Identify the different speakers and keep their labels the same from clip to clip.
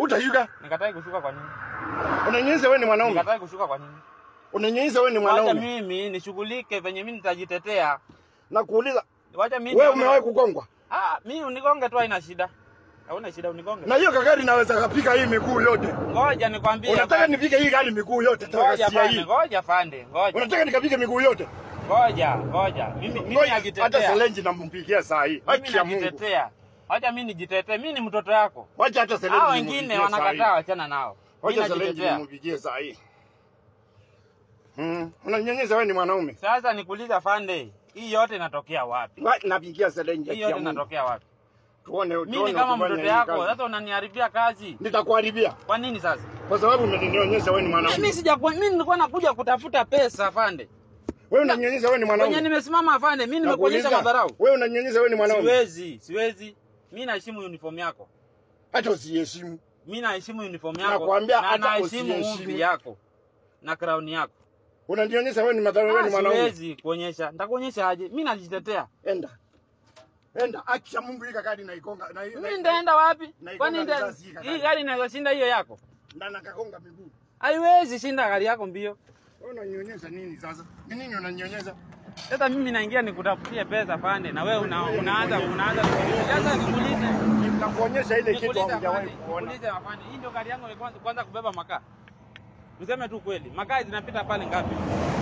Speaker 1: Utashuka.
Speaker 2: Nikatai kushuka kwa nini?
Speaker 1: Unanyunyiza wewe ni mwanaume.
Speaker 2: Nikatai kushuka kwa nini?
Speaker 1: Unanyunyiza wewe ni
Speaker 2: Wacha
Speaker 1: mwanaume.
Speaker 2: mimi nishughulike venye mimi nitajitetea.
Speaker 1: Na kuuliza
Speaker 2: Wacha mimi
Speaker 1: wewe
Speaker 2: nione-
Speaker 1: umewahi kugongwa?
Speaker 2: Ah, mimi unigonge tu haina shida. Hauna shida unigonge.
Speaker 1: Na hiyo gari naweza kapika hii miguu yote.
Speaker 2: Ngoja nikwambie.
Speaker 1: Unataka
Speaker 2: afande.
Speaker 1: nipige hii gari miguu yote
Speaker 2: Ngoja
Speaker 1: takasia
Speaker 2: fande,
Speaker 1: hii.
Speaker 2: ngoja fande, ngoja.
Speaker 1: Unataka nikapige miguu yote?
Speaker 2: Ngoja, ngoja. Mimi mimi
Speaker 1: Ngoja, hata
Speaker 2: najitetea.
Speaker 1: Selenji nampigia saa hii.
Speaker 2: Mimi
Speaker 1: Haki ya Mungu.
Speaker 2: najitetea. Wacha mimi nijitetee. Mimi ni mtoto yako.
Speaker 1: Wacha hata Selenji
Speaker 2: Hao
Speaker 1: nimpigie
Speaker 2: wengine
Speaker 1: saa hii.
Speaker 2: wanakataa wachana nao. Mimi
Speaker 1: Wacha Selenji
Speaker 2: najitetea.
Speaker 1: nimpigie saa hii. Mm. Unanyunyiza wewe ni mwanaume.
Speaker 2: Sasa nikuuliza fande, hii yote inatokea wapi?
Speaker 1: Wa- Napigia Selenji
Speaker 2: Hii
Speaker 1: haki
Speaker 2: yote
Speaker 1: ya Mungu.
Speaker 2: inatokea wapi?
Speaker 1: Tuone
Speaker 2: Mimi
Speaker 1: tuone
Speaker 2: kama
Speaker 1: ukifanya
Speaker 2: mtoto
Speaker 1: hii
Speaker 2: yako,
Speaker 1: kazi.
Speaker 2: sasa unaniharibia kazi.
Speaker 1: Nitakuharibia
Speaker 2: Kwa nini sasa?
Speaker 1: kwa sababu umenionyesha wewe ni
Speaker 2: Mimi
Speaker 1: mwanaume.
Speaker 2: sijakuwa mimi nilikuwa nakuja kutafuta pesa afande.
Speaker 1: Wewe unanyunyiza wewe ni
Speaker 2: Kwenye
Speaker 1: mwanaume.
Speaker 2: nimesimama afande, mimi nimekuonyesha
Speaker 1: Nakuuliza,
Speaker 2: madharau.
Speaker 1: Wewe unanyunyiza wewe ni mwanaume.
Speaker 2: Siwezi, siwezi. Mimi naheshimu uniform yako.
Speaker 1: Hata usiheshimu.
Speaker 2: Mimi naheshimu uniform yako.
Speaker 1: Nakwambia
Speaker 2: na
Speaker 1: hata
Speaker 2: naheshimu
Speaker 1: usiheshimu.
Speaker 2: umbi yako na crown yako.
Speaker 1: Unanionyesha wewe ni madharau wewe ni
Speaker 2: Ah,
Speaker 1: mwanaume.
Speaker 2: Siwezi kuonyesha. Nitakuonyesha aje? Mimi najitetea.
Speaker 1: Enda. Enda haki ya Mungu hii gari naikonga na hii.
Speaker 2: Mimi nitaenda wapi?
Speaker 1: na
Speaker 2: Kwani
Speaker 1: ikonga
Speaker 2: nita-
Speaker 1: risasi hii
Speaker 2: hii
Speaker 1: gari.
Speaker 2: gari inaweza shinda hiyo yako?
Speaker 1: Na nakakonga miguu.
Speaker 2: Haiwezi shinda gari yako mbio.
Speaker 1: Wewe unanionyesha nini sasa? Ni nini unanionyesha?
Speaker 2: Sasa mimi naingia nikutafutie pesa pande na wewe una, unaanza unaanza kuniuliza. Sasa nikuulize.
Speaker 1: Nitakuonyesha ile kitu
Speaker 2: Nikuulize
Speaker 1: hujawahi
Speaker 2: afande,
Speaker 1: kuona.
Speaker 2: nikuulize afande. Hii ndio gari yangu ya kwanza kwanza kubeba makaa. Niseme tu kweli. Makaa zinapita pale ngapi?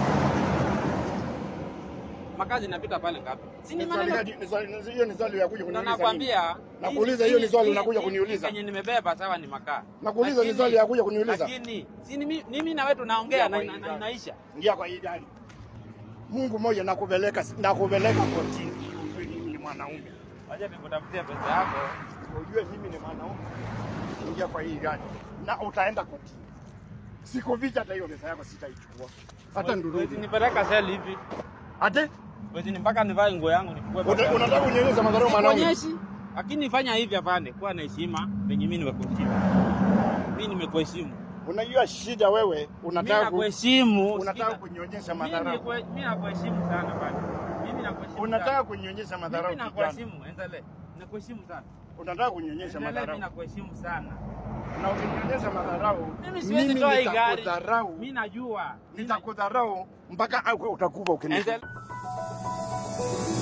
Speaker 2: Makaa zinapita pale ngapi? Si ni
Speaker 1: Ni swali
Speaker 2: maneno
Speaker 1: gani? Ni swali hiyo ni swali ya kuja
Speaker 2: na
Speaker 1: kuniuliza. nini?
Speaker 2: nakwambia.
Speaker 1: Nakuuliza
Speaker 2: hii-
Speaker 1: hiyo ni swali
Speaker 2: hii-
Speaker 1: unakuja
Speaker 2: hii-
Speaker 1: kuniuliza.
Speaker 2: hii Yenye nimebeba sawa ni makaa.
Speaker 1: Nakuuliza ni
Speaker 2: Lakini-
Speaker 1: swali ya kuja kuniuliza.
Speaker 2: Lakini si ni mi- mimi na wewe tunaongea na,
Speaker 1: Kwa
Speaker 2: na,
Speaker 1: hii
Speaker 2: na
Speaker 1: gari.
Speaker 2: inaisha.
Speaker 1: Ingia kwa hii gari. Mungu mmoja nakupeleka nakupeleka kotini. Ujue mimi ni mwanaume.
Speaker 2: Wacha nikutafutie pesa yako.
Speaker 1: Ujue mimi ni mwanaume. Ingia kwa hii gari. Na utaenda kotini. Sikuficha hata hiyo pesa yako sitaichukua. Hata
Speaker 2: Wezi
Speaker 1: ndurudi.
Speaker 2: nipeleka seli hivi.
Speaker 1: Ate
Speaker 2: Wezi ni mpaka nivae nguo yangu nichukue pesa
Speaker 1: Una-
Speaker 2: yangu.
Speaker 1: unataka kunyonyesha madharau mwanaume?
Speaker 2: Sikuonyeshi. Lakini fanya hivi afande, kuwa na heshima venye mimi nimekuheshimu. Mimi nimekuheshimu.
Speaker 1: Unajua shida wewe
Speaker 2: Mimi
Speaker 1: unataka ku-
Speaker 2: nakuheshimu.
Speaker 1: unataka
Speaker 2: Sikiza.
Speaker 1: kunyonyesha
Speaker 2: Mimi
Speaker 1: madharau.
Speaker 2: nikue- Mimi nakuheshimu sana afande. Mimi nakuheshimu.
Speaker 1: Unataka
Speaker 2: sana.
Speaker 1: kunyonyesha madharau
Speaker 2: Mimi
Speaker 1: kijana.
Speaker 2: nakuheshimu, endelee. Nakuheshimu sana.
Speaker 1: Unataka kunyonyesha
Speaker 2: Endelee, mimi
Speaker 1: madharau.
Speaker 2: nakuheshimu sana.
Speaker 1: Na ukinyonyesha madharau,
Speaker 2: Mimi siwezi toa hii gari.
Speaker 1: nitakudharau.
Speaker 2: Mimi najua.
Speaker 1: Nitakudharau mpaka au utakufa ukinifuata.
Speaker 2: Endelee.